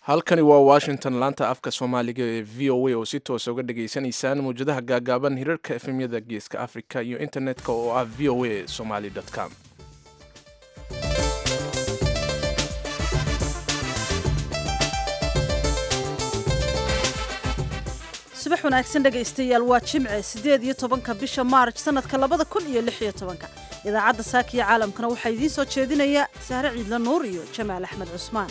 halkani waa washington laanta afka soomaaliga ee v o a oo si toosa uga dhageysanaysaan mawjadaha gaagaaban hirarka efemyada geeska africa iyo internetka oo ah v o a somaly com subax wanaagsan dhegaystayaal waa jimce siddeed iyo tobanka bisha maarj sanadka labada kun iyo lix iyo tobanka idaacadda saakiyo caalamkana waxaa idiin soo jeedinaya sahre ciidla nuur iyo jamaal axmed cusmaan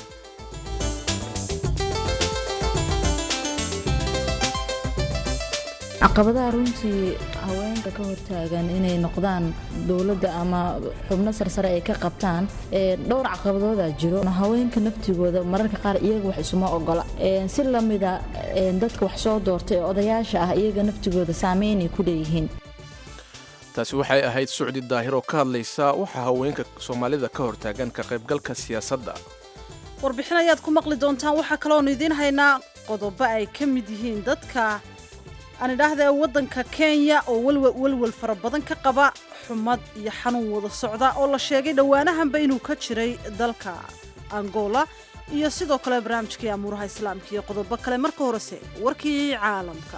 caqabadaha runtii haweenka ka hortaagan inay noqdaan dowladda ama xubno sarsare ay ka qabtaan dhowr caqabadooda jiro haweenka naftigooda mararka qaar iyaga wax isuma ogola si lamida dadka wax soo doorta ee odayaasha ah iyaga naftigooda saameynay ku leeyihiin taasi waxay ahayd sucdi daahir oo ka hadlaysa waxaa haweenka soomaalida ka hortaagan ka qaybgalka siyaasadda warbixin ayaad ku maqli doontaan waxaa kaloonu idiin haynaa qodobo ay ka mid yihiin dadka aan idhaahda waddanka kenya oo welwel fara badan ka qaba xumad iyo xanuun wada socda oo la sheegay dhowaanahanba inuu ka jiray dalka angola iyo sidoo kale barnaamijkii amuuraha islaamka iyo qodobo kale marka horese warkii caalamka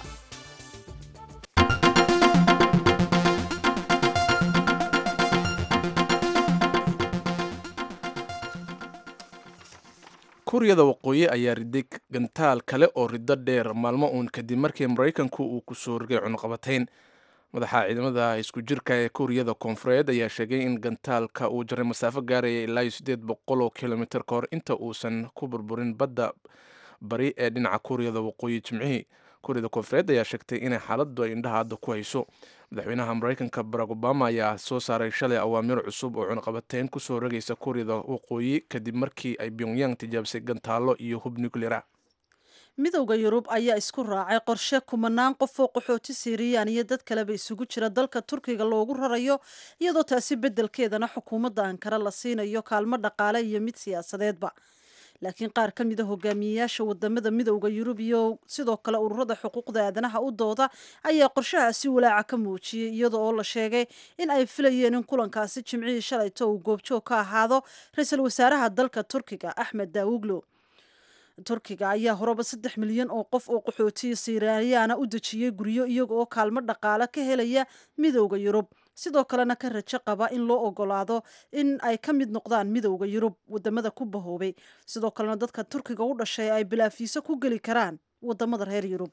kuuriyada waqooyi ayaa riday gantaal kale oo riddo dheer maalmo uun kadib markii maraykanku uu ku soo rogay cunuqabatayn madaxa ciidamada isku jirka ee kuuriyada koonfureed ayaa sheegay in gantaalka uu jaray masaafo gaaraya ilaa iyo siddeed boqol oo kilomitir ka hor inta uusan ku burburin badda bari ee dhinaca kuuriyada waqooyi jimcihii kuuriyada koonfureed ayaa sheegtay inay xaaladdu ay indhaha hadda ku hayso madaxweynaha maraykanka barack obama ayaa soo saaray shalay awaamiir cusub oo cunaqabateyn kusoo rogaysa kuuriyada waqooyi kadib markii ay pyongyang tijaabisay gantaallo iyo hub nucleara midowda yurub ayaa isku raacay qorshe kumanaan qof oo qaxooti siiriyaan iyo dad kaleba isugu jira dalka turkiga loogu rarayo iyadoo taasi beddelkeedana xukuumadda ankara la siinayo kaalmo dhaqaale iyo mid siyaasadeedba laakiin qaar ka mida hogaamiyeyaasha wadamada midowda yurub iyo sidoo kale ururada xuquuqda aadanaha u dooda ayaa qorshahaasi walaaca ka muujiyey iyada oo la sheegay in ay filayeen in kulankaasi jimcihii shalayto uu goobjoog ka ahaado ra-iisul wasaaraha dalka turkiga axmed daawuglo turkiga ayaa horeba saddex milyan oo qof oo qaxootiya siirayaana u dejiyey guryo iyaga oo kaalmo dhaqaale ka helaya midowda yurub sidoo kalena ka rajo qaba in loo ogolaado in ay ka mid noqdaan midowda yurub wadamada ku bahoobay sidoo kalena dadka turkiga u dhashay ay bilaafiiso ku geli karaan wadamada reer yurub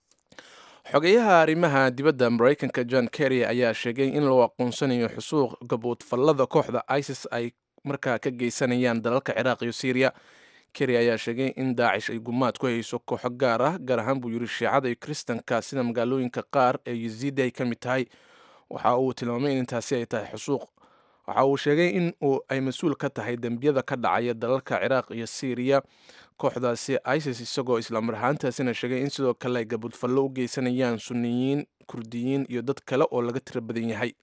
xogeyaha arrimaha dibadda maraykanka john kerry ayaa sheegay in loo aqoonsanayo xusuuq gaboodfallada kooxda isis ay markaa ka geysanayaan dalalka ciraaq iyo syriya kerry ayaa sheegay in daacish ay gumaad ku hayso kooxo gaar ah gaar ahaan buu yidhi shiicada iyo kiristanka sida magaalooyinka qaar ee yaziidi ay ka mid tahay waxa uu tilmaamay in intaasi ay tahay xusuuq waxa uu sheegay in ay mas-uul ka tahay dembiyada ka dhacaya dalalka ciraaq iyo syriya kooxdaasi isis isagoo islaamar ahaantaasina sheegay in sidoo kale ay gabudfallo u geysanayaan sunniyiin kurdiyiin iyo dad kale oo laga tiro badan yahay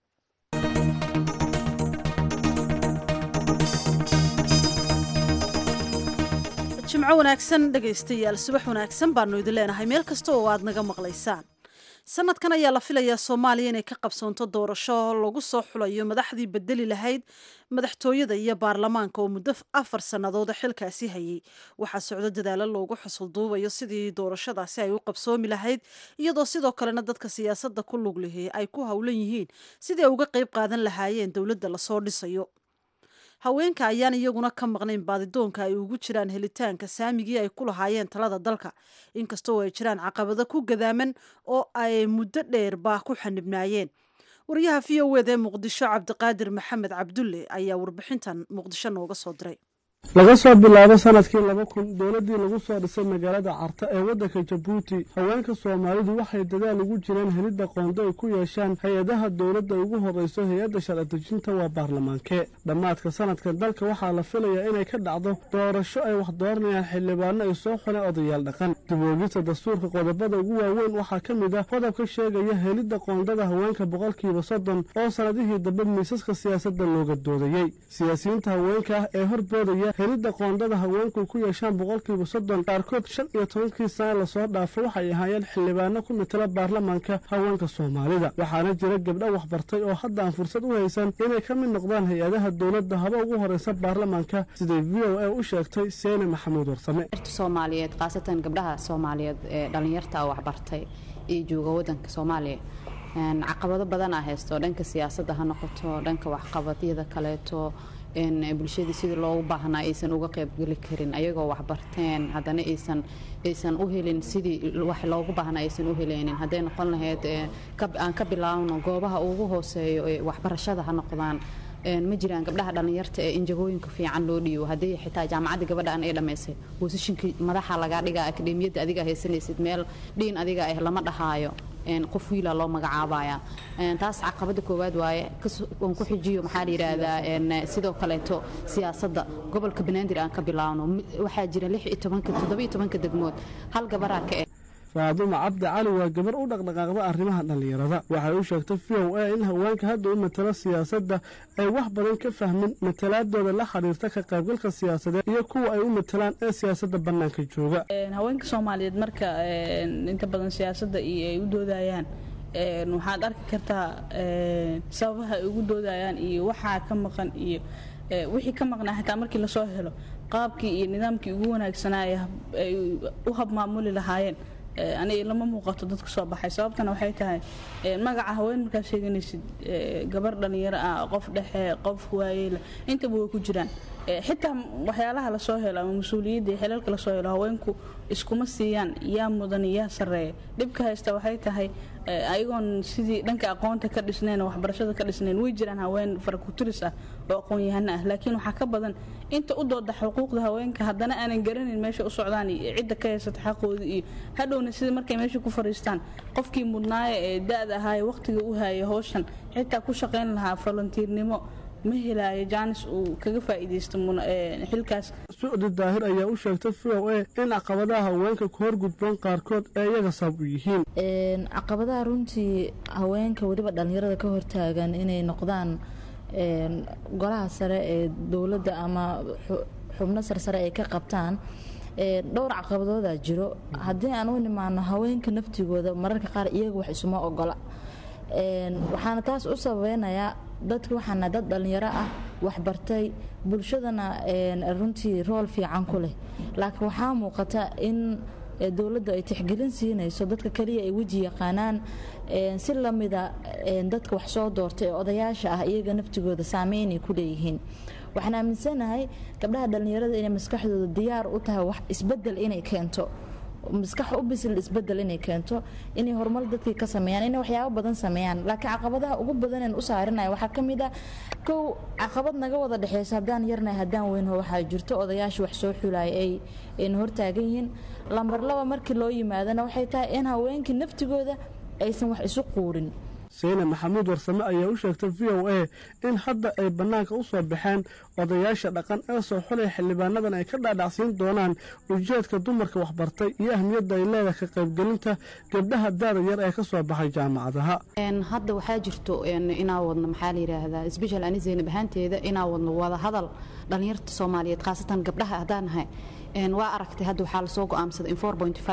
jimco wanaagsan dhegaystayaal subax wanaagsan baanu idin leenahay meel kasta oo aad naga maqlaysaan sanadkan ayaa la filayaa soomaaliya inay ka qabsoonto doorasho lagu soo xulayo madaxdii bedeli lahayd madaxtooyada iyo baarlamaanka oo muddo afar sannadood xilkaasi hayay waxaa socdo dadaalo loogu xusulduubayo sidii doorashadaasi ay u qabsoomi lahayd iyadoo sidoo kalena dadka siyaasadda ku lug lihi ay ku howlan yihiin sidii ay uga qayb qaadan lahaayeen dowladda lasoo dhisayo haweenka ayaan iyaguna ka maqnayn baadidoonka ay ugu jiraan helitaanka saamigii ay ku lahaayeen talada dalka inkastoo ay jiraan caqabado ku gadaaman oo ay muddo dheerba ku xanibnaayeen wariyaha v o ed ee muqdisho cabdiqaadir maxamed cabdulle ayaa warbixintan muqdisho nooga soo diray laga soo bilaabo sanadkii laba kun dowladdii lagu soo dhisay magaalada carta ee waddanka jabuuti haweenka soomaalidu waxay dadaal ugu jireen helidda qoonda ay ku yeeshaan hay-adaha dowladda ugu horrayso hay-adda sharci-dejinta waa baarlamaankee dhammaadka sanadkan dalka waxaa la filayaa inay ka dhacdo doorasho ay wax dooranayaan xildhibaano ay soo xuleen odayaal dhaqan dib-oogista dastuurka qodobada ugu waaweyn waxaa ka mid ah qodobka sheegaya helidda qoondada haweenka boqolkiiba soddon oo sannadihii dambe miisaska siyaasadda looga doodayey siyaasiyiinta haweenka ah ee horboodaya soomaaliya helidda qoondada haweenku ku yeeshaan boqolkiiba soddon qaarkood shan iyo tobankii sana lasoo dhaafo waxay ahaayeen xildhibaano ku matala baarlamaanka haweenka soomaalida waxaana jira gabdho waxbartay oo hadda aan fursad u haysan inay ka mid noqdaan hay-adaha dowladda haba ugu horeysa baarlamaanka siday v o a u sheegtay seene maxamuud warsame soomaaliyeed khaasatan gabdhaha soomaaliyeed ee dhallinyarta waxbartay iyo jooga wadanka soomaaliya caqabado badanaa haysto dhanka siyaasadda ha noqoto dhanka waxqabadyada kaleeto bulshadii sidii loogu baahnaa aysan uga qaybgeli karin ayagoo waxbarteen haddana aysan aysan u helin sidii wax loogu baahnaa aysan u heleynin hadday noqon lahayd aan ka bilaabno goobaha ugu hooseeyo ee waxbarashada ha noqdaan ma jiraan gabdhaha dhallinyarta ee injagooyinka fiican loo dhiibo haddii xitaa jaamacadda gabadhaan ay dhammaysay boosishinkii madaxa lagaa dhigaa akademiyadda adiga haysanaysid meel dhiin adiga ah lama dhahaayo qof wiila loo magacaabaya taas caqabada koowaad waaye aan ku xijiyo maxaa la yidhaahdaa sidoo kaleeto siyaasadda gobolka banaadir aan ka bilaabno waxaa jira lix iyo tobanka toddoba iyo tobanka degmood hal gabaraa ka eh faadumo cabdi cali waa gabar u dhaqdhaqaaqda arrimaha dhallinyarada waxay u sheegtay v o a in haweenka hadda u matalo siyaasadda ay wax badan ka fahmin matalaadooda la xiriirta ka qaybgalka siyaasadeed iyo kuwa ay u matalaan ee siyaasadda bannaanka jooga haweenka soomaaliyeed marka inta badan siyaasadda iyo ay u doodayaan waxaad arki kartaa sababaha ay ugu doodayaan iyo waxaa ka maqan iyo wixii ka maqnaa xitaa markii lasoo helo qaabkii iyo nidaamkii ugu wanaagsanaa ay u habmaamuli lahaayeen aniga lama muuqato dadka soo baxay sababtana waxay tahay magaca haween markaad sheeganaysid gabar dhallinyaro ah qof dhexe qof waayeela intaba way ku jiraan xitaa waxyaalaha lasoo helo ama mas-uuliyadda iyo xilalka lasoo helo haweenku iskuma siiyaan yaa mudan yaa sarreeya dhibka haysta waxay tahay ayagoon sidii dhanka aqoonta ka dhisnayn waxbarashada ka dhisnayn way jiraan haween farakuturis ah oo aqoon-yahano ah laakiin waxaa ka badan inta u dooda xuquuqda haweenka haddana aanan garanayn meesha u socdaan iyo cidda ka haysata xaqooda iyo hadhowna sida markay meesha ku fariistaan qofkii mudnaaya ee da-da ahaaye wakhtiga u haaya howshan xitaa ku shaqayn lahaa volontiirnimo ma helaayo jaanis uu kaga faa'iidaysto xilkaas sucdi daahir ayaa u sheegtay v o a in caqabadaha haweenka ku horgudboon qaarkood ee iyaga sabab u yihiin caqabadaha runtii haweenka weliba dhallinyarada ka hortaagan inay noqdaan golaha sare ee dowladda ama xubno sarsare ay ka qabtaan dhowr caqabadoodaa jiro haddii aan u nimaano haweenka naftigooda mararka qaar iyaga wax isuma ogola waxaana taas u sababeynayaa dadka waxaana dad dhallinyaro ah waxbartay bulshadana runtii rool fiican ku leh laakiin waxaa muuqata in dowladdu ay tixgelin siinayso dadka kaliya ay weji yaqaanaan si lamida dadka wax soo doortay ee odayaasha ah iyaga naftigooda saameynay ku leeyihiin waxaan aaminsanahay gabdhaha dhallinyarada inay maskaxdooda diyaar u tahay wax isbedel inay keento maskax u bisil isbedel inay keento inay horumar dadkii ka sameeyaan inay waxyaabo badan sameeyaan laakiin caqabadaha ugu badaneen u saarinaya waxaa ka mid ah kow caqabad naga wada dhexeyso haddaan yarnahay haddaan weynho waxaa jirto odayaasha wax soo xulaya ay ayna hortaagan yihiin lambar laba markii loo yimaadana waxay tahay in haweenkii naftigooda aysan wax isu quurin seyne maxamuud warsame ayaa u sheegtay v o a in hadda ay bannaanka u soo baxeen odayaasha dhaqan ee soo xulay xildhibaanadan ay ka dhaadhacsiin doonaan ujeedka dumarka waxbartay iyo ahmiyadda ay leedahay ka qaybgelinta gabdhaha daada yar ee ka soo baxay jaamacadaha hadda waxaa jirto inaa wadno maxaa la yidhaahdaa sbeshal ani zaynab ahaanteeda inaa wadno wada hadal dhallinyarta soomaaliyeed khaasatan gabdhaha haddaan nahay waa aragtay hadda waxaa lasoo go'aamsaday in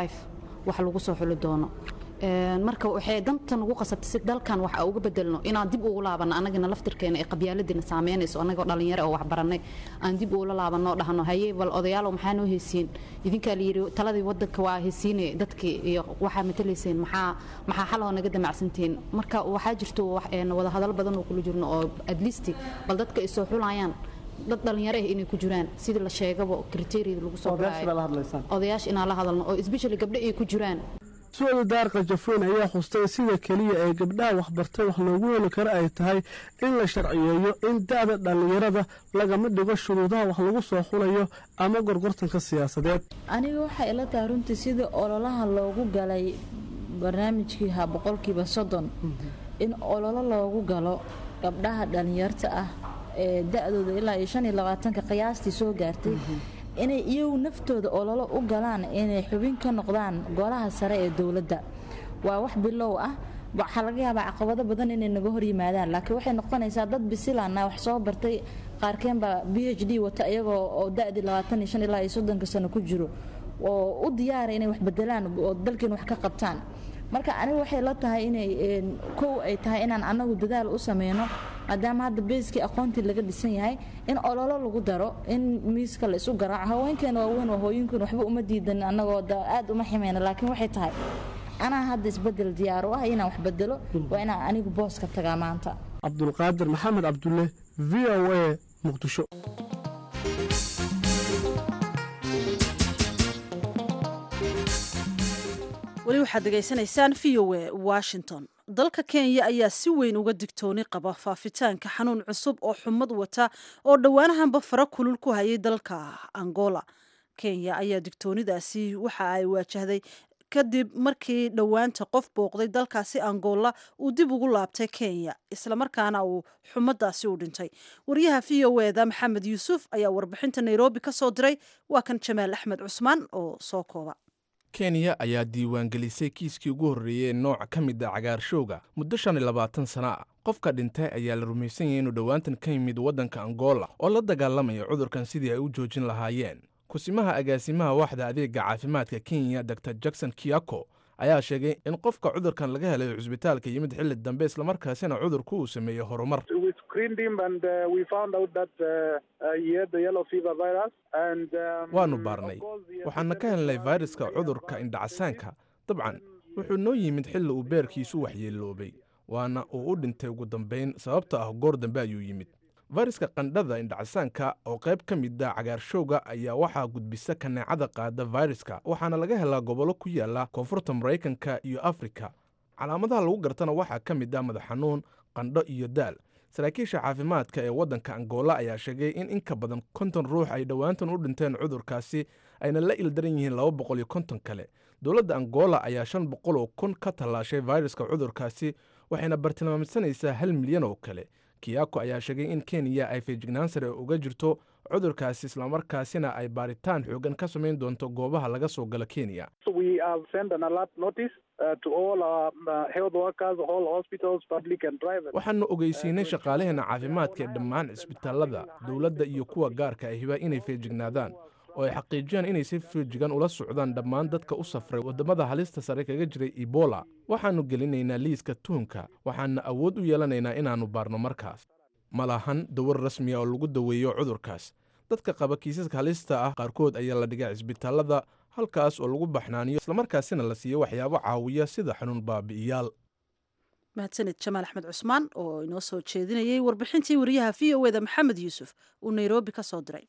wax lagu soo xuli doono marka waxay dantan ugu qasabtay si dalkan wax uga bedelno inaan dib ugu laabano anagana laftirkeena ee qabyaaladina saameynayso anagoo dhalinyaro oo waxbaranay aan dib ugula laabanoo dhahno haye bal odayaalow maxaa noo heysiin idinkaa layidhi taladii wadanka waa heysiine dadkii iyo waxaa matalayseen maxaa maxaa xaloo naga damacsantihiin marka waxaa jirto wada hadal badan oo kula jirno oo adlisti bal dadka ay soo xulayaan dad dhalinyaro ah inay ku jiraan sidii la sheegaba kriteeriyada lagu soo odayaasha inaan la hadalno oo especially gabdho ay ku jiraan su-aal daarqa jafoyn ayaa xustay sida keliya ee gabdhaha waxbartay wax loogu heli karo ay tahay in la sharciyeeyo in da-da dhallinyarada lagama dhigo shuruudaha wax lagu soo xulayo ama gorgortanka siyaasadeed aniga waxay ila tahay runtii sidii ololaha loogu galay barnaamijkii ha boqolkiiba soddon in ololo loogu galo gabdhaha dhallinyarta ah ee da-dooda ilaa iyo shan iyo labaatanka qiyaastii soo gaartay inay iyagu naftooda ololo u galaan inay xubin ka noqdaan golaha sare ee dowladda waa wax bilow ah waxaa laga yaabaa caqabado badan inay naga hor yimaadaan laakiin waxay noqonaysaa dad bisilana wax soo bartay qaarkeen baa b h d wata iyagoo oo da-dii labaatan iyo shan ilaa iyo soddonka sano ku jiro oo u diyaara inay wax bedelaan oo dalkeen wax ka qabtaan marka aniga waxay la tahay inay kow ay tahay inaan anagu dadaal u sameyno maadaama hadda beeskii aqoontii laga dhisan yahay in ololo lagu daro in miiska la isu garaaco haweenkeena waaweyn waa hooyinkan waxba uma diidan anagoo aad uma ximeyna laakiin waxay tahay anaa hadda isbedel diyaar u ah inaan wax bedelo waa inaan anigu booska tagaa maanta cabdulqaadir maxamed cabdulle v o a muqdisho weli waxaad degaysanaysaan v o a washington dalka kenya ayaa si weyn uga digtooni qaba faafitaanka xanuun cusub oo xumad wata oo dhowaanahanba fara kulul ku hayay dalka angola kenya ayaa digtoonidaasi waxa ay waajahday kadib markii dhowaanta qof booqday dalkaasi angola uu dib ugu laabtay kenya islamarkaana uu xumadaasi u dhintay wariyaha v o eda maxamed yuusuf ayaa warbixinta nairobi ka soo diray waa kan jamaal axmed cusmaan oo soo kooba kenya ayaa diiwaangelisay kiiskii ugu horreeyey nooc ka mid a cagaarshowga muddo shan iyo labaatan sana ah qofka dhintay ayaa la rumaysan yahay inuu dhowaantan ka yimid waddanka angola oo la dagaalamaya cudurkan sidii ay u joojin lahaayeen kusimaha agaasimaha waaxda adeega caafimaadka kenya dor jackson kiako ayaa sheegay in qofka cudurkan laga helay cusbitaalka yimid xilli dambe islamarkaasina cudurku uu sameeyey horumar waannu baarnay waxaana ka helnay fayraska cudurka indhacasaanka dabcan wuxuu noo yimid xilli uu beerkiisu waxyeeloobay waana uu u dhintay ugu dambayn sababta ah goor dambe ayuu yimid fayraska qandhada indhacasaanka oo qayb ka mid a cagaarshowga ayaa waxaa gudbisa kaneecada qaada fayraska waxaana laga helaa gobollo ku yaala koonfurta maraykanka iyo afrika calaamadaha lagu gartana waxaa ka mid ah madax xanuun qandho iyo daal saraakiisha caafimaadka ee waddanka angola ayaa sheegay in in ka badan konton ruux ay dhowaantan u dhinteen cudurkaasi ayna la ildaran yihiin laba boqol iyo konton kale dowladda angola ayaa shan boqol oo kun ka tallaashay fayraska cudurkaasi waxayna bartilmaamsanaysaa hal milyan oo kale kiyako ayaa sheegay in kenya ay feejignaan sare uga jirto cudurkaasi islamarkaasina ay baaritaan xoogan ka samayn doonto goobaha laga soo galo kenya waxaanu ogeysiinay shaqaalaheena caafimaadka ee dhammaan cisbitaalada dowladda iyo kuwa gaarka ahiba inay feejignaadaan oo ay xaqiijiyaan inay si feejigan ula socdaan dhammaan dadka u safray waddamada halista sare kaga jiray ebola waxaannu gelinaynaa liiska tuhunka waxaana awood u yeelanaynaa inaannu baarno markaas ma lahan dawar rasmiya oo lagu daweeyo cudurkaas dadka qaba kiisaska halista ah qaarkood ayaa la dhigay cisbitaalada halkaas oo lagu baxnaaniyo islamarkaasina la siiyo waxyaabo caawiya sida xanuun baabi'iyaal mahadsaned jamaal axmed cusmaan oo inoo soo jeedinayay warbixintii wariyaha v o eda maxamed yuusuf uu nairobi ka soo diray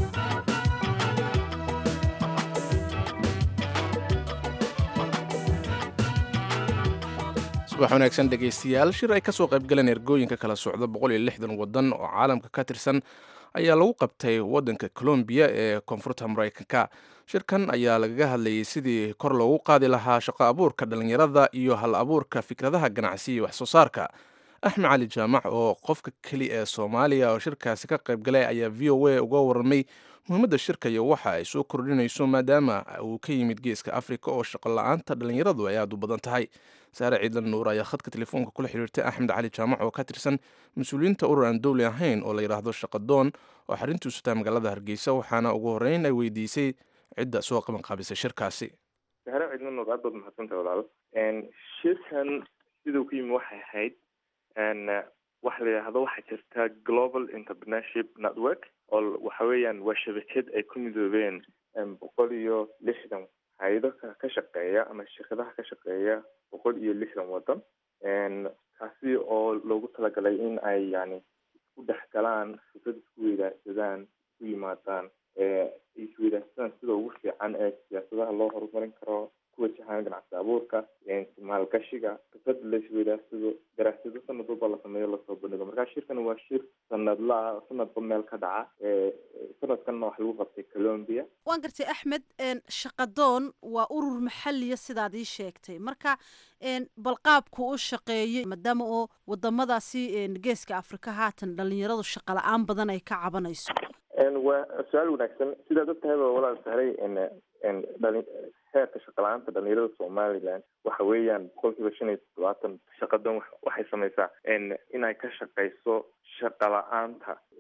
subax wanaagsan dhegaystayaal shir ay ka soo qaybgaleen ergooyinka kala socda boqol iyo lixdan waddan oo caalamka ka tirsan ayaa lagu qabtay waddanka colombiya ee koonfurta maraykanka shirkan ayaa lagaga hadlayay sidii kor loogu qaadi lahaa shaqo abuurka dhallinyarada iyo hal abuurka fikradaha ganacsi iyo wax soo saarka axmed cali jaamac oo qofka keli ee soomaaliya oo shirkaasi ka qaybgalay ayaa v o a uga warramay muhiimadda shirka iyo waxa ay soo kordhinayso maadaama uu ka yimid geeska afrika oo shaqo la-aanta dhallinyaradu ay aada u badan tahay saare ciidan nuur ayaa khadka telefoonka kula xiriirtay axmed cali jaamac oo ka tirsan mas-uuliyiinta urur aan dowli ahayn oo la yidhaahdo shaqadoon oo xarrintiisu tahay magaalada hargeysa waxaana ugu horreyn ay weydiisay cidda soo qaban qaabisay shirkaasi saare ciidan nuur aad baad mahadsantahay walaalo shirkan siduu ku yimi waxay ahayd waxa la yidhaahdo waxaa jirta global entrepreneurship network oo waxa weeyaan waa shabakad ay ku midoobeen boqol iyo lixdan hay-ado ka shaqeeya ama shirkadaha ka shaqeeya boqol iyo lixdan waddan kaasi oo loogu talagalay in ay yani isku dhex galaan fikrad isku weydaarsadaan isku yimaadaan isweydaarsadaan sida ugu fiican ee siyaasadaha loo horumarin karo kuwajahaan ganacsi abuurka maalgashiga fikrada la isweydaarsado daraasado sanad walba la sameeyo lasoo bandhigo markaa shirkan waa shir sanadlaa sanadba meel ka dhaca sanadkanna waxa lagu qabtay colombia waan gartay axmed shaqadoon waa urur maxaliya sidaad ii sheegtay marka bal qaabku u shaqeeyay maadaama oo wadamadaasi geeska afrika haatan dhalinyaradu shaqa la-aan badan ay ka cabanayso waa su-aal wanaagsan sidaad og tahayba walaal sahray heerka shaqa la-aanta dhalinyarada somaliland waxa weeyaan boqol kiiba shan iyo toddobaatan shaqadan waxay sameysaa inay ka shaqeyso shaqa la-aanta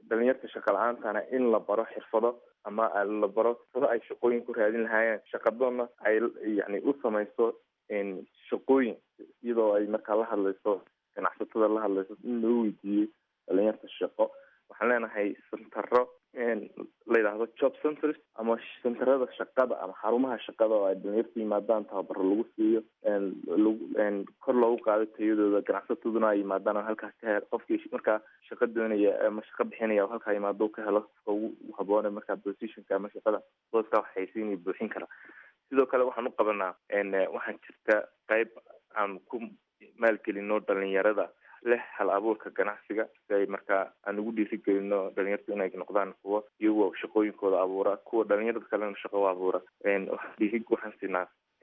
dhalinyarta shaqa la-aantana in la baro xirfado ama la baro xirfado ay shaqooyin ku raadin lahaayeen shaqadoona ay yani u samayso shaqooyin iyadoo ay markaa la hadlayso ganacsatada la hadlayso in loo weydiiyey dhalinyarta shaqo waxaan leenahay sentaro la yidhaahdo job centers ama sentarada shaqada ama xarumaha shaqada oo ay dhalinyarta yimaadaan tababaro lagu siiyo lagu kor loogu qaado tayadooda ganacsataduna ay yimaadaan oo halkaas ka he qofkii markaa shaqa doonaya ama shaqa bixinaya oo halkaa yimaado u ka helo qofka ugu haboone markaa positionka ama shaqada booska waxaysiinaya buuxin kara sidoo kale waxaan u qabanaa waxaan jirta qayb aan ku maalgelino dhalinyarada leh hal abuurka ganacsiga si ay markaa aan ugu dhiirigelino dhalinyartu inay noqdaan kuwo iyagoo shaqooyinkooda abuura kuwa dhalinyarada kalena shaqo u abuura dhiiri waxaan siinaa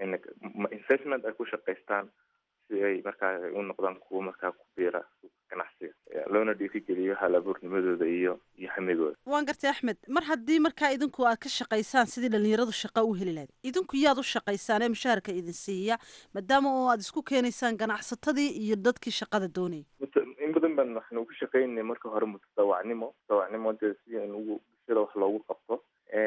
investment ay ku shaqaystaan si ay markaa u noqdaan kuwo markaa ku biira ganacsiga loona dhiirigeliyo hal abuurnimadooda iyo iyo hamigooda waan gartay axmed mar haddii markaa idinku aad ka shaqaysaan sidii dhalinyaradu shaqa u heli lahayd idinku yaad u shaqaysaan ee mushaharka idin siiya maadaama oo aad isku keenaysaan ganacsatadii iyo dadkii shaqada doonayay in badan baan waxaan ugu shaqaynay marka hore mutadawacnimo mutadawacnimo dee si aan ugu bulshada wax loogu qabto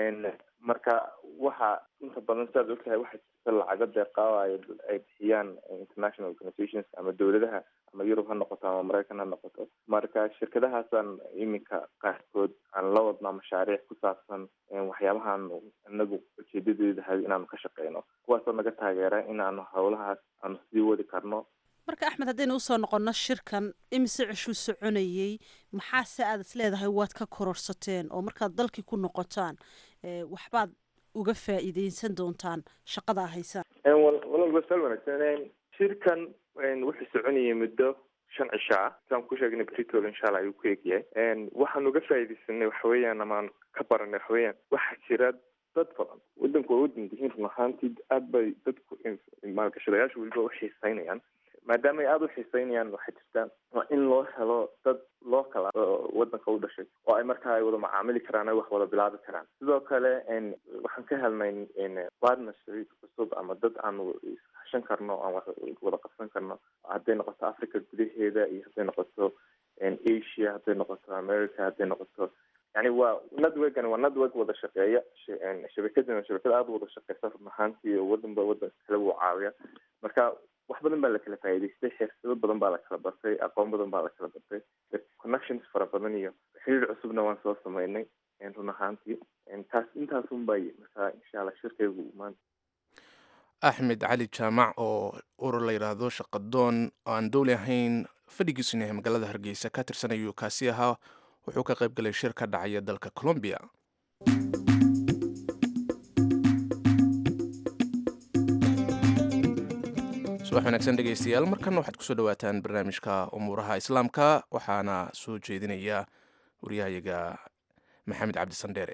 marka waxa inta badan siaad ogtahay waxaa jirta lacago deeqaawayo ay bixiyaan international organizations ama dowladaha ama yurub ha noqoto ama maraykan ha noqoto marka shirkadahaasaan iminka qaarkood aan la wadnaa mashaariic ku saabsan waxyaabahaan inagu ujeedadeeda hay inaanu ka shaqeyno kuwaasoo naga taageera inaanu howlahaas aanu sii wadi karno marka axmed haddaynu usoo noqonno shirkan imise cishuu soconayey maxaase aad is leedahay waad ka kororsateen oo markaad dalkii ku noqotaan waxbaad uga faa'iideysan doontaan shaqada a haysaan walal sal wanaagsan shirkan wuxuu soconayay muddo shan cisho ah saan ku sheegnay britol insha allah ayuu ku egyahay waxaan uga faa'iideysanay waxa weeyaan amaan ka baranay waxa weeyaan waxaa jira dad badan wadanku waa wadan dihiin run ahaantii aad bay dadku maalgashadayaasha weliba u xiiseynayaan maadaama ay aada u xiiseynayaan waxay jirtaa waa in loo helo dad local ah oo wadanka u dhashay oo ay markaa ay wada macaamili karaan ay wax wada bilaabi karaan sidoo kale waxaan ka helnay partnership cusub ama dad aan ishashan karno aan wax wada qabsan karno hadday noqoto africa gudaheeda iyo hadday noqoto asia hadday noqoto america hadday noqoto yani waa networkani waa network wada shaqeeya shabakadana shabakad aada wada shaqeysa run ahaantii oo wadanba wadanka kale wuu caawiya marka wax badan baa la kala faa'iidaystay xirfado badan baa la kala bartay aqoon badan baa la kala bartay connections fara badan iyo xiriir cusubna waan soo sameynay run ahaantii taas intaasun bay markaa insha allah shirkaygu maanta axmed cali jaamac oo urur la yidhaahdo shaqadoon oo aan dowli ahayn fadhigiisuna yahay magaalada hargeysa ka tirsan ayuu kaasi ahaa wuxuu ka qayb galay shir ka dhacaya dalka colombia subax wanaagsan dhegeystayaal markanna waxaad kusoo dhawaataan barnaamijka umuuraha islaamka waxaana soo jeedinaya waryahayaga maxamed cabdi sandheere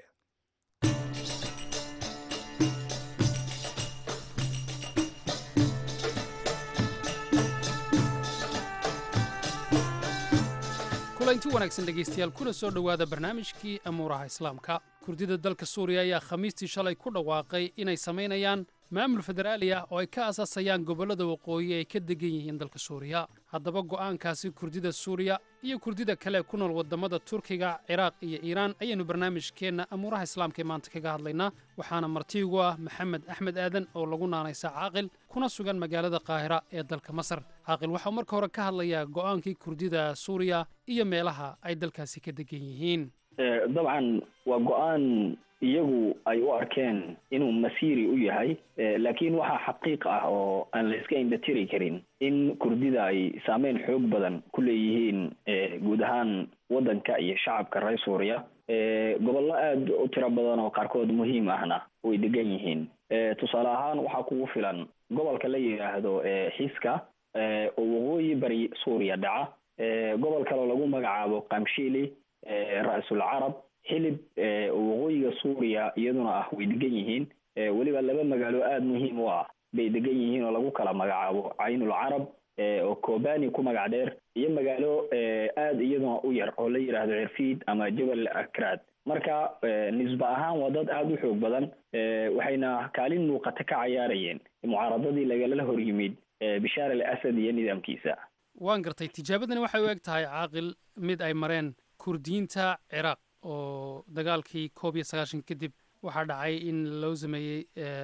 kulanti wanaagsan dhegaystayaal kuna soo dhowaada barnaamijkii amuuraha islaamka kurdida dalka suuriya ayaa khamiistii shalay ku dhawaaqay inay samaynayaan maamul federaali ah oo ay ka asaasayaan gobollada waqooyi ay ka degan yihiin dalka suuriya haddaba go'aankaasi kurdida suuriya iyo kurdida kale ku nool waddamada turkiga ciraaq iyo iiraan ayaannu barnaamijkeenna amuuraha islaamka ee maanta kaga hadlaynaa waxaana martiigu ah maxamed axmed aadan oo lagu naanaysa caaqil kuna sugan magaalada qaahira ee dalka masar caaqil waxau marka hore ka hadlayaa go'aankii kurdida suuriya iyo meelaha ay dalkaasi ka degan yihiin dabcan waa go-aan iyagu ay u arkeen inuu masiiri u yahay laakiin waxaa xaqiiq ah oo aan la iska indhatiri karin in kurdida ay saameyn xoog badan ku leeyihiin guud ahaan waddanka iyo shacabka reer suuriya gobollo aada u tiro badan oo qaarkood muhiim ahna way degan yihiin tusaale ahaan waxaa kugu filan gobolka la yidhaahdo xiska oo waqooyi bari suuriya dhaca gobol kaleo lagu magacaabo kamshili ra-sul carab xilib waqooyiga suuriya iyaduna ah way degan yihiin weliba laba magaalo aada muhiim u ah bay degan yihiin oo lagu kala magacaabo caynul carab oo kobani ku magac dheer iyo magaalo aada iyaduna u yar oo la yidhaahdo cirfiid ama jabal akraad marka nisba ahaan waa dad aada u xoog badan waxayna kaalin muuqata ka cayaarayeen mucaaradadii lagala hor yimid bishaar al asad iyo nidaamkiisa waan gartay tijaabadani waxay u eg tahay caaqil mid ay mareen kurdiyiinta ciraaq oo dagaalkii koob iyo sagaashan kadib waxaa dhacay in loo sameeyey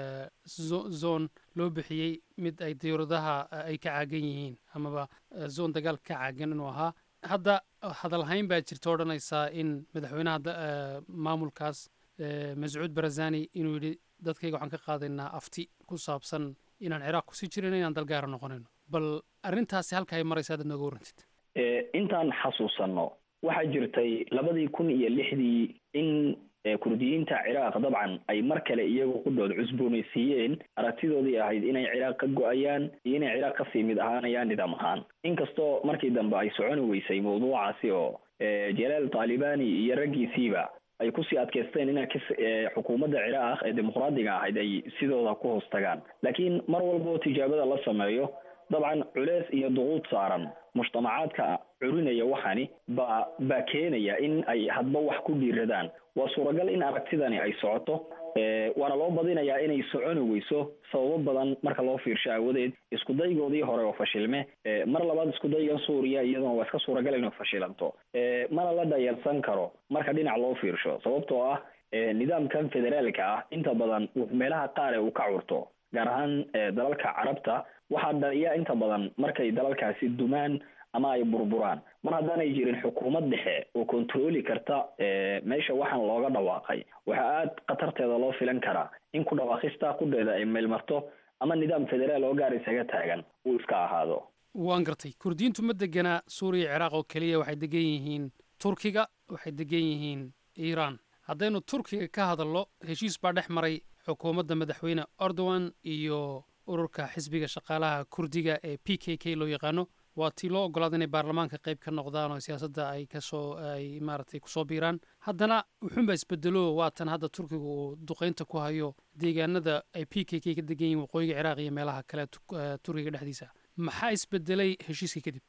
zone loo bixiyey mid ay diyuuradaha ay ka caagan yihiin amaba zone dagaal ka caagan inuu ahaa hadda hadalhayn baa jirta odhanaysaa in madaxweynaha maamulkaas mascuud barazani inuu yidhi dadkayga waxaan ka qaadaynaa afti ku saabsan inaan ciraaq kusii jirayno inaan dalgaara noqonayno bal arrintaasi halka ay maraysa adaad nooga warrantid intaan xasuusanno waxaa jirtay labadii kun iyo lixdii in kurdiyiinta ciraaq dabcan ay mar kale iyagu qudhood cusboonaysiiyeen aragtidoodii ahayd inay ciraaq ka go-ayaan iyo inay ciraaq kasii mid ahaanayaan nidaam ahaan inkastoo markii dambe ay soconi weysay mawduucaasi oo jalaal taalibani iyo raggiisiiba ay kusii adkaysteen ina xukuumadda ciraaq ee dimuqraadiga ahayd ay sidooda ku hoos tagaan laakiin mar walboo tijaabada la sameeyo dabcan culeys iyo duquud saaran mujtamacaadka curinaya waxani baa baa keenaya in ay hadba wax ku dhiiradaan waa suuragal in aragtidani ay socoto waana loo badinayaa inay soconi weyso sababo badan marka loo fiirsho aawadeed iskudaygoodii hore oo fashilme mar labaad iskudaygan suuriya iyaduna waa iska suuragal inuu fashilanto mana la dhayalsan karo marka dhinac loo fiirsho sababtoo ah nidaamkan federaalka ah inta badan meelaha qaar ee uu ka curto gaar ahaan dalalka carabta waxaa dhaliya inta badan markay dalalkaasi dumaan ama ay burburaan mar haddaanay jirin xukuumad dhexe oo kontrooli karta meesha waxaan looga dhawaaqay waxaa aada khatarteeda loo filan karaa in ku dhawaaqista qudheeda ay meelmarto ama nidaam federaal oo gaar isaga taagan uu iska ahaado waan gartay kurdiyiintu ma deganaa suuriya ciraaq oo keliya waxay degan yihiin turkiga waxay degan yihiin iiraan haddaynu turkiga ka hadalno heshiis baa dhex maray xukuumadda madaxweyne erdogan iyo ururka xisbiga shaqaalaha kurdiga ee p k k loo yaqaano waa tii loo ogolaada inay baarlamaanka qayb ka noqdaan oo siyaasadda ay kasoo ay maaragtay kusoo biiraan haddana wuxuunbaa isbedelo waatan hadda turkiga uu duqeynta ku hayo deegaanada ay p k k ka degan yihin waqooyiga ciraaq iyo meelaha kale turkiga dhexdiisa maxaa isbedelay heshiiska kadib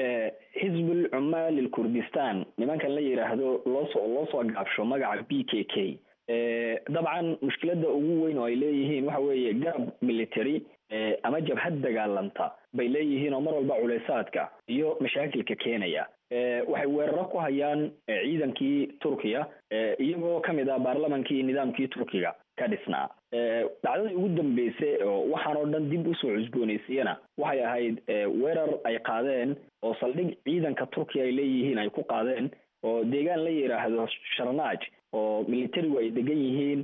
xisbul cumaal ilkurdistan nimankan la yidhaahdo loosoo loo soo gaabsho magaca b k k dabcan mushkiladda ugu weyn oo ay leeyihiin waxa weeye garab military ama jabhad dagaalanta bay leeyihiin oo mar walba culeysaadka iyo mashaakilka keenaya waxay weeraro ku hayaan ciidankii turkiya iyagoo kamid ah baarlamankii nidaamkii turkiga ka dhisnaa dhacdadii ugu dambeysay oo waxaan oo dhan dib usoo cusboonaysiiyana waxay ahayd weerar ay qaadeen oo saldhig ciidanka turkiya ay leeyihiin ay ku qaadeen oo deegaan la yidhaahdo sharnaaj oo militarigu ay degan yihiin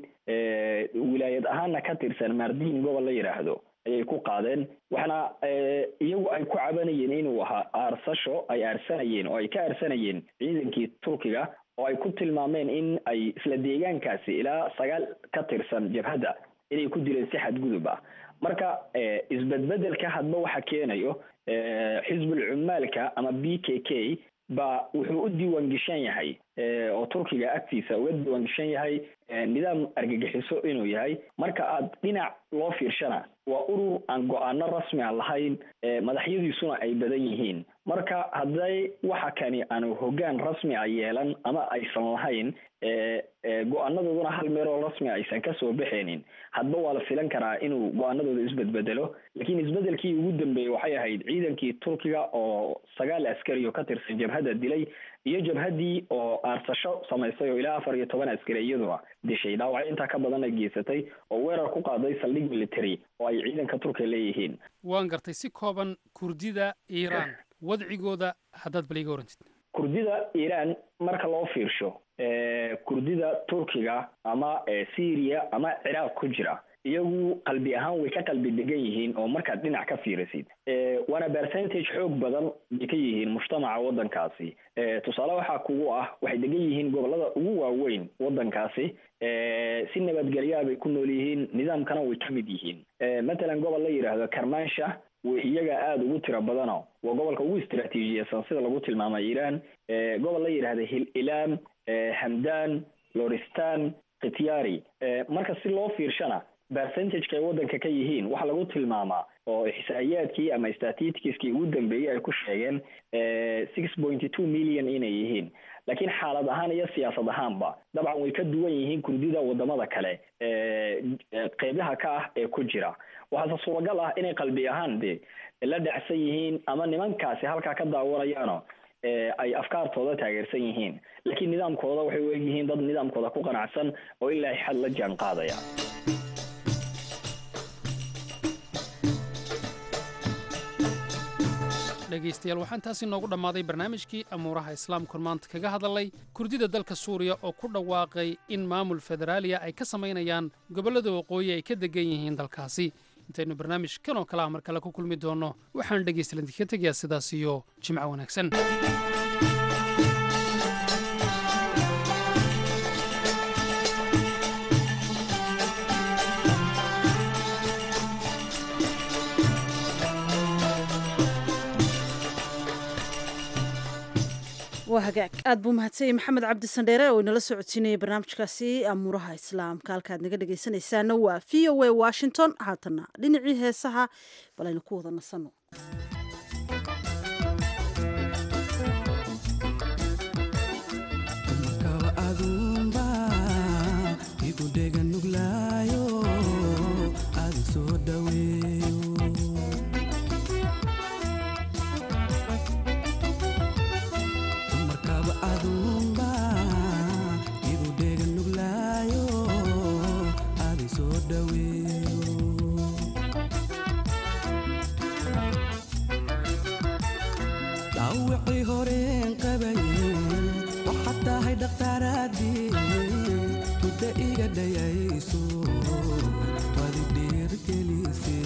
wilaayad ahaana ka tirsan mardiin gobol la yidhaahdo ayay ku qaadeen waxaana iyagu ay ku cabanayeen inuu ahaa aarsasho ay aarsanayeen oo ay ka aarsanayeen ciidankii turkiga oo ay ku tilmaameen in ay isla deegaankaasi ilaa sagaal ka tirsan jabhadda inay ku dileen si xadgudub ah marka isbedbedelka hadba waxa keenayo xisbul cumaalka ama b k k ba wuxuu u diiwaan geshan yahay oo turkiga agtiisa uga diiwaan geshan yahay nidaam argagixiso inuu yahay marka aad dhinac loo fiirshana waa urur aan go-aano rasmi a lahayn madaxyadiisuna ay badan yihiin marka hadday waxa kani aanu hoggaan rasmi a yeelan ama aysan lahayn go-aanadooduna hal meeloo rasmi aysan kasoo baxaynin hadba waa la filan karaa inuu go-aanadooda isbedbedelo laakiin isbedelkii ugu dambeeyey waxay ahayd ciidankii turkiga oo sagaal askari oo ka tirsan jabhadda dilay iyo jabhaddii oo aarsasho samaysay oo ilaa afar iyo toban askari iyaduna dishay dhaawacyo intaa ka badan ay geysatay oo weerar ku qaaday saldhig military oo ay ciidanka turkiga leeyihiin waan gartay si kooban kurdida iiraan wadcigooda haddaad bal iga warantid kurdida iiraan marka loo fiirsho kurdida turkiga ama syria ama ciraaq ku jira iyagu qalbi ahaan way ka qalbi degan yihiin oo markaad dhinac ka fiirisid waana percentage xoog badan bay ka yihiin mujtamaca waddankaasi tusaale waxaa kugu ah waxay degan yihiin gobolada ugu waaweyn waddankaasi si nabadgelyaa bay ku nool yihiin nidaamkana way ka mid yihiin matalan gobol la yidhaahdo karmansha iyaga aada ugu tiro badano waa gobolka ugu istraatiijiyasan sida lagu tilmaamay iiraan gobol la yidhahda hil ilaam hamdan loristan khityari marka si loo fiirshana percentageka ay waddanka ka yihiin waxaa lagu tilmaamaa oo ixsaa'iyaadkii ama statistiskii ugu dambeeyey ay ku sheegeen six pointy two million inay yihiin laakiin xaalad ahaan iyo siyaasad ahaanba dabcan way ka duwan yihiin kurdida wadamada kale qeybaha ka ah ee ku jira waxaase suuragal ah inay qalbi ahaan de la dhacsan yihiin ama nimankaasi halkaa ka daawanayaano ay afkaartooda taageersan yihiin laakiin nidaamkooda waxay u egyihiin dad nidaamkooda ku qanacsan oo ilaa xad la jaan qaadaya dhegaystayaal waxaan taasi noogu dhammaaday barnaamijkii amuuraha islaamkun maanta kaga hadalay kurdida dalka suuriya oo ku dhawaaqay in maamul federaaliya ay ka samaynayaan gobollada waqooyi ay ka degan yihiin dalkaasi intaynu barnaamij kan oo kale ah mar kale ku kulmi doonno waxaan dhegaystayaal idinka tegayaa sidaas iyo jimco wanaagsan waa hagaag aad buu mahadsanyay maxamed cabdi sandheere oo inala socodsiinayay barnaamijkaasi amuuraha islaamka halkaad naga dhegaysanaysaana waa v o a washington haatana dhinacii heesaha bal aynu ku wada nasanno dhawicii horeen qabaye waxaad tahay dhakhtaaraadii mudda iga dhayayso waad i dhiirgelise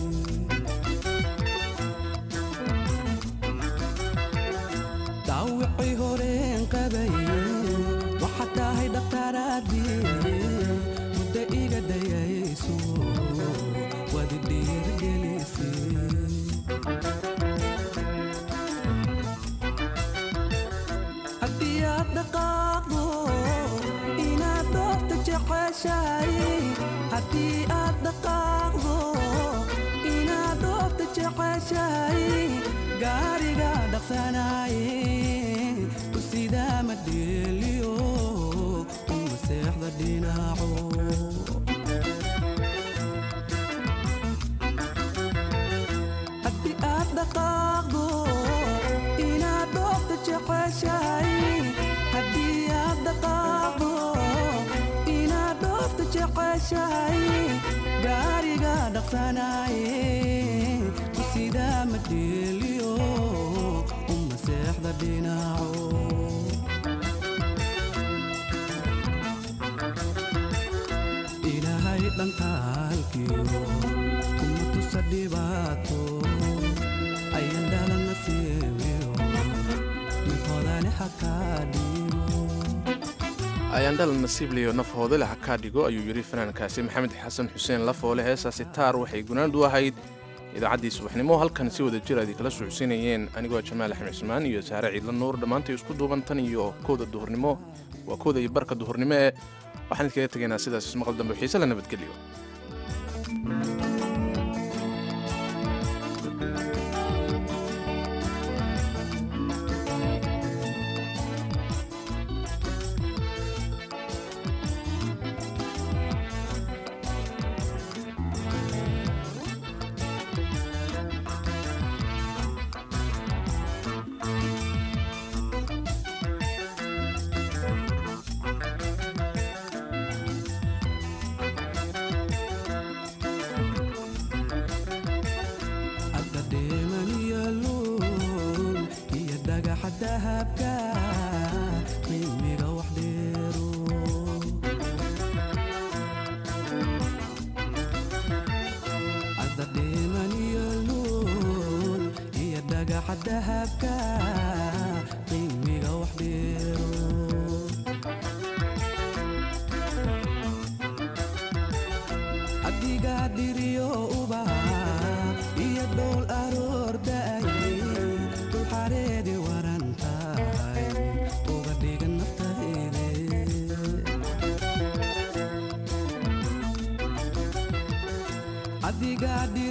dhawicii horeen qabaye waxaad tahay dhakhtaaraadii mudda iga dhayayso waad i dhiirgelise haddii aad dhaqaaqdo inaad doofta jeceshahay haddii aad dhaqaaqdo inaad doofta jeceshahay gaariga dhaqsanaaye ku sidaa ma dheeliyo uma seexda dhinaco haddii aad dhaqaaqdo inaad doofta jeceshahay haddii aad dhaqaaqdo inaad doofta jeceshahay gaariga dhaqsanaaye ku sidaa ma dheeliyo uma seexda dhinaco ilaahay dhankaalkiyo kuma tusa dhibaato ayan dhalana siibiyo mid hodane hakaa dhigo ayaandhal nasiibliyo naf hoodale ha kaa dhigo ayuu yidhi fanaankaasi maxamed xasan xuseen lafoole heesaasi taar waxay gunaandu ahayd idaacaddii subaxnimo halkan si wada jir aad kala socodsiinayeen anigoo jamaal axmed cismaan iyo saare ciidla nuur dhammaantay isku duuban tan iyo kowda duhurnimo waa kowda iyo barka duhurnimo ee waxaan idinkaga tegaynaa sidaas ismaqal dambe xiise la nabadgeliyo hadda dheeman iyo luul iyo dhagaxa dahabka qiimiga wax dheero hadda dheeman iyo luul iyo dhagaxa dahabka qiimiga wax dheero adigaa dhiriyo ubax iyo dhowl aroordaay dul xareedi waran tahay uga dhigan naftayde adigaa dhiriyo